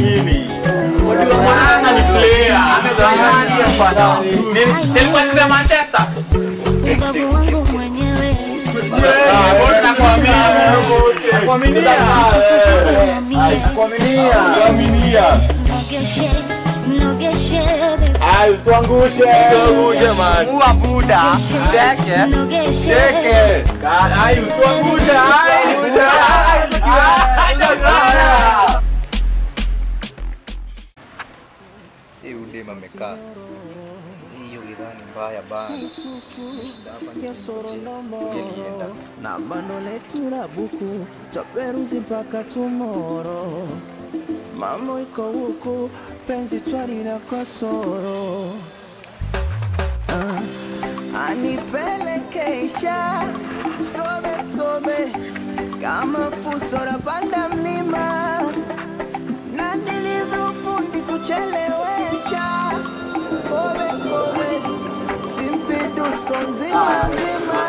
nini? Unajua mwananga ni player, amezawadi bana. Nini? Silikuwa ni Manchester. ubavu wangu mwenyewe Ah, bora nakwambia. Nakuaminia. Nakuaminia. nogeshe nogeshe baby. Ah, usituangushe. Usituangushe man. Mua buda. Teke. nogeshe Teke. Ai, usituangushe. Ai, usituangushe. Hii udem amekaa. Hiyo idhani mbaya bana. Ilienda. na bando letu la buku taperuzi mpaka tumoro mambo iko huku penzi twari na kasoro ah, anipelekesha sobe sobe kama fuso la panda mlima na nilivyofundi kuchelewesha kobe kobe simpidusko nzima nzima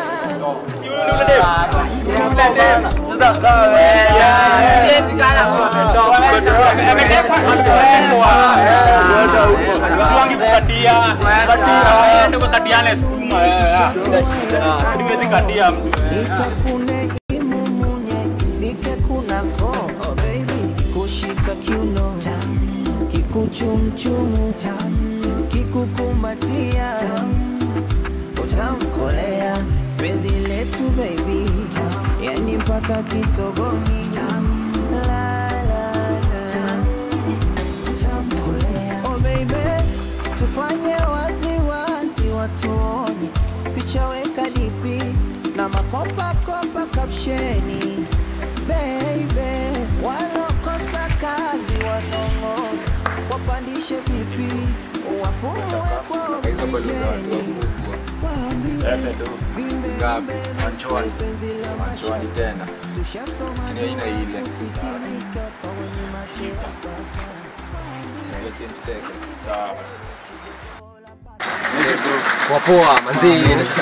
Nitafune imumunye nike kunako oh baby kushika kiuno tam kikuchumchumu tam kikukumbatia tam utamkolea penzi letu baby tam yani mpaka kisogoni tam la la la tam utamkolea oh baby tufanye wazi wazi watuone picha weka dipi na makopa kopa kapsheni baby walokosa kazi wanong'ona wapandishe vipi wapumue kwa oksijeni waambie vimbe Ngapi? vimbe Manchwani. penzi la Manchwani tena. tushasoma Lakini haina ile. kusitirika kwa wenye macho Sasa change teke. Sawa. Wapoa manzi.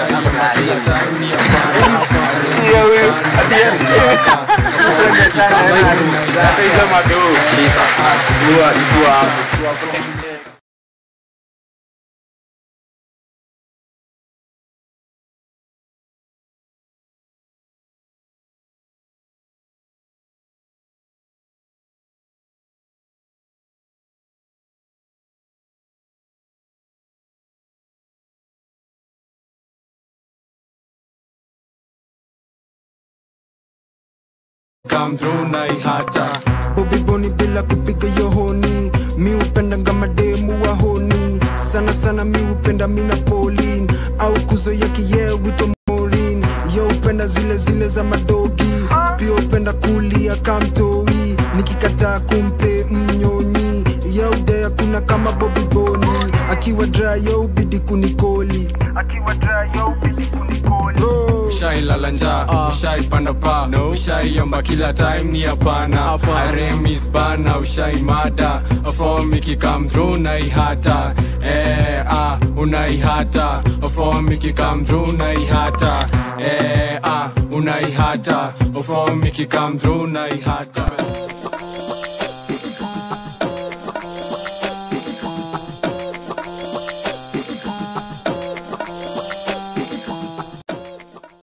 come through na ihata ubiboni bila kupiga yohoni mi upenda ngamademu wahoni sana sana mi upenda mina polin au kuzoya kiye wito morin yo upenda zile zile za madogi pia upenda kulia kamtoi nikikataa kumpe mnyonyi yaudea kuna kama bobiboni akiwa dry yo ubidi kunikoli Bro. ushailala njaa ushaipanda pa ushaiomba kila time ni hapana aremis bana ushaimada fom ikikam through na ihata eh, ah, unaihata fom ikikam through na ihata eh, ah, unaihata fom ikikam through na ihata